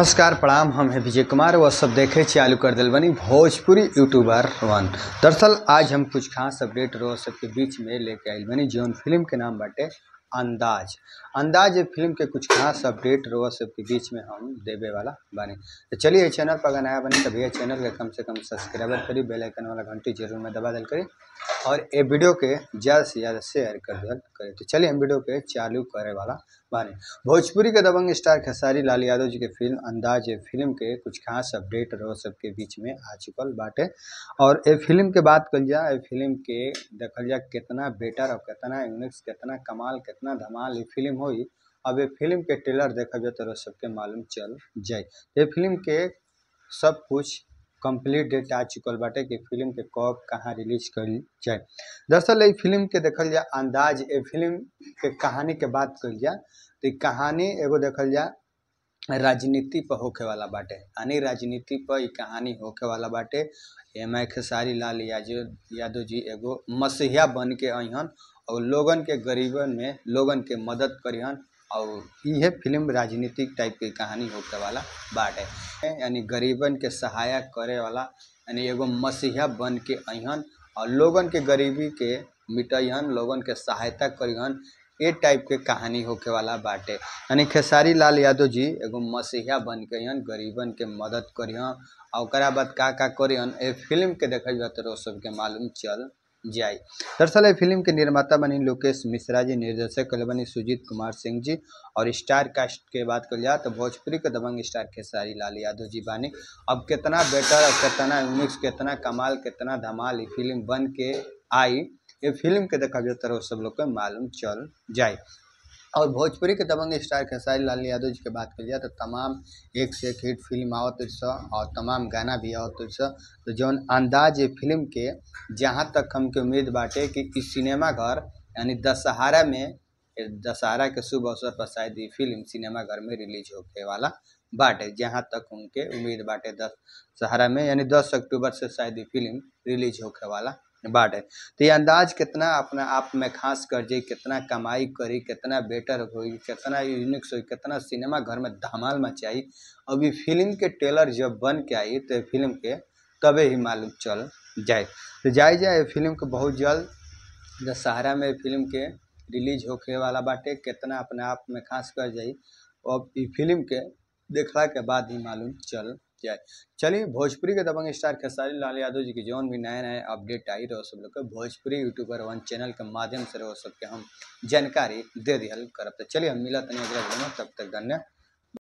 नमस्कार प्रणाम हम हैं विजय कुमार वह सब देखे चालू कर दिल बनी भोजपुरी यूट्यूबर वन दरअसल आज हम कुछ खास अपडेट रो सबके बीच में लेके आइल बनी जौन फिल्म के नाम बाटे अंदाज अंदाज ये फिल्म के कुछ खास अपडेट रो सबके बीच में हम देवे वाला बानी तो चलिए चैनल पर अगर नया बनी तो भैया चैनल के कम से कम सब्सक्राइबर करी बेल आइकन वाला घंटी जरूर में दबा दिल करी और ये वीडियो के ज़्यादा से ज़्यादा शेयर कर दिया करें तो चलिए हम वीडियो के चालू करे वाला बानी भोजपुरी के दबंग स्टार खेसारी लाल यादव जी के फिल्म अंदाज ये फिल्म के कुछ खास अपडेट रहो सबके बीच में आ चुकल बाटे और ये फिल्म के बात कल जाए ये फिल्म के देखल जाए कितना बेटर और कितना यूनिक्स कितना कमाल कितना धमाल ये फिल्म हुई अब ये फिल्म के ट्रेलर देखल जाए तो सबके मालूम चल जाए ये फिल्म के सब कुछ कंप्लीट डेट आ चुकल बाटे कि फिल्म के कब कहाँ रिलीज करी जाए दरअसल ये फिल्म के देखल जाए अंदाज ये फिल्म के कहानी के बात कल जाए तो ई कहानी एगो देखल जाए राजनीति पर होखे वाला बाटे यानी राजनीति पर ई कहानी होखे वाला बाटे एम आई खेसारी लाल यादव यादव जी एगो मसीहा बन के अहन और लोगन के गरीबन में लोगन के मदद करिहन और इहे फिल्म राजनीतिक टाइप के कहानी होखे वाला बाटे यानी गरीबन के सहायक करे वाला यानी एगो मसीहा बन के अहन और लोगन के गरीबी के मिटैहन लोगन के सहायता करिहन ए टाइप के कहानी होखे वाला बाटे यानी खेसारी लाल यादव जी एगो मसीहा बन के अहन गरीबन के मदद करिहन और ओकरा बाद का का करिहन ए फिल्म के देखल जाए तो सबके मालूम चल जाए दरअसल ये फिल्म के निर्माता बनी लोकेश मिश्रा जी निर्देशक कल बनी सुजीत कुमार सिंह जी और स्टार कास्ट के बात कर जाए तो भोजपुरी के दबंग स्टार खेसारी लाल यादव जी बानी अब कितना बेटर और कितना यूनिक्स कितना कमाल कितना धमाल ये फिल्म बन के आई ये फिल्म के देखा जाए तो सब लोग के मालूम चल जाए और भोजपुरी के दबंग स्टार खेसारी लाल यादव जी के बात कर जाए तो तमाम एक से एक हिट फिल्म आवत स और तमाम गाना भी आवत स तो जौन अंदाज ये फिल्म के जहाँ तक हमके उम्मीद बाटे कि इस सिनेमा घर यानी दशहरा में ए दशहरा के शुभ अवसर पर शायद ये फिल्म सिनेमा घर में रिलीज होके वाला बाटे जहाँ तक उनके उम्मीद बाटे दशहरा में यानी दस अक्टूबर से शायद ये फिल्म रिलीज होके वाला बाटे तो ये अंदाज कितना अपना आप में खास कर जाई कितना कमाई करी कितना बेटर होई कितना यूनिक्स होई कितना सिनेमा घर में धमाल मचाई अभी फिल्म के ट्रेलर जब बन के आई तो फिल्म के तबे ही मालूम चल जाए तो जाए जाए फिल्म के बहुत जल्द दशहरा में फिल्म के रिलीज होखे वाला बाटे कितना अपने आप में खास कर जाई अब ई फिल्म के देखला के बाद ही मालूम चल जाए चलिए भोजपुरी के दबंग स्टार खेसारी लाल यादव जी की जौन भी नए नए अपडेट आई रहो सब लोग के भोजपुरी यूट्यूबर वन चैनल के माध्यम से रहो सबके हम जानकारी दे दिहल करब तो चलिए हम मिलत नहीं अगला वीडियो में तब तक धन्यवाद